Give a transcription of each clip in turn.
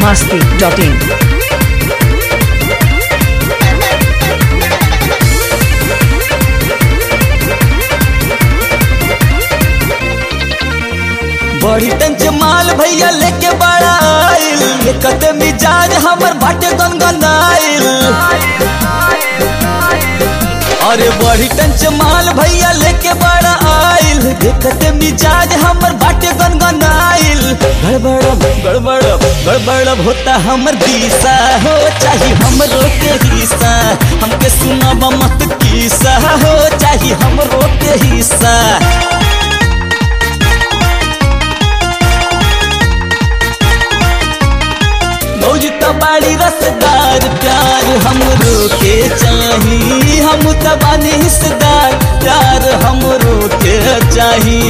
biharmasti.in बड़ी टंच माल भैया लेके बड़ा आइल एकत मिजाज हमर बाटे गनगनाइल अरे बड़ी टंच माल भैया लेके बड़ा आइल एकत मिजाज हमर बाटे गनगनाइल गड़बड़ गड़बड़ गड़बड़ होता हमर दिशा हो चाहे हमरो के हिस्सा हमके सुनाब मत किस्सा हो चाहे हमरो के हिस्सा मौज बाड़ी रसदार प्यार हमरो के चाही हम तबानी हिस्सेदार प्यार हमरो के चाही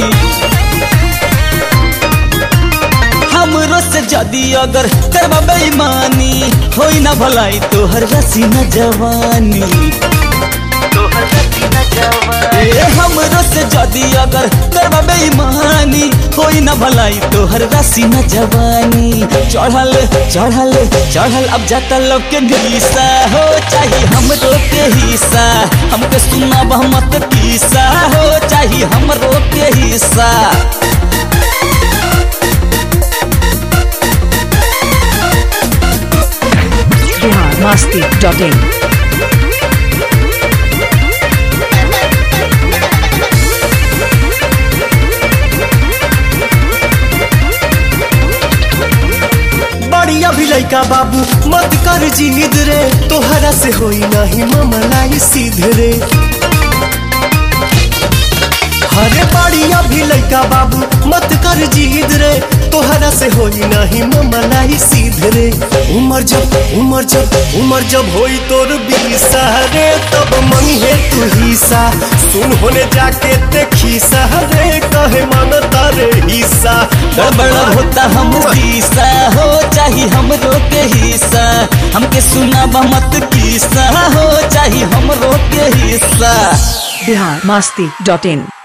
हमरो से जदी अगर करबा बेईमानी होई ना भलाई तोहर रसी न जवानी ए हमरो से जदी अगर करबा बेईमानी होई ना भलाई तोहर रसी न जवानी चढ़ल चढ़ल चढ़ल अब जाता लोग के निशा हो चाहे हमरो के हिस्सा हमके सुना मत किस्सा हो चाहे हमरो के हिस्सा biharmasti.in बढ़िया भी लइका बाबू मत कर जिद रे तोहरा से होई नहीं ममलाई सीध रे हरे बढ़िया भी लइका बाबू मत कर जिद रे तोहरा से होई नहीं ममलाई सीध रे उमर जब उमर जब उमर जब होई तोर बीसा रे तब मंगे तू हिस्सा सुन होने जाके देखी रे कहे मन तारे हिस्सा गड़बड़ होता हम दिशा हो चाहे हमरो के हिस्सा हमके सुना मत किस्सा हो चाहे हमरो के हिस्सा biharmasti.in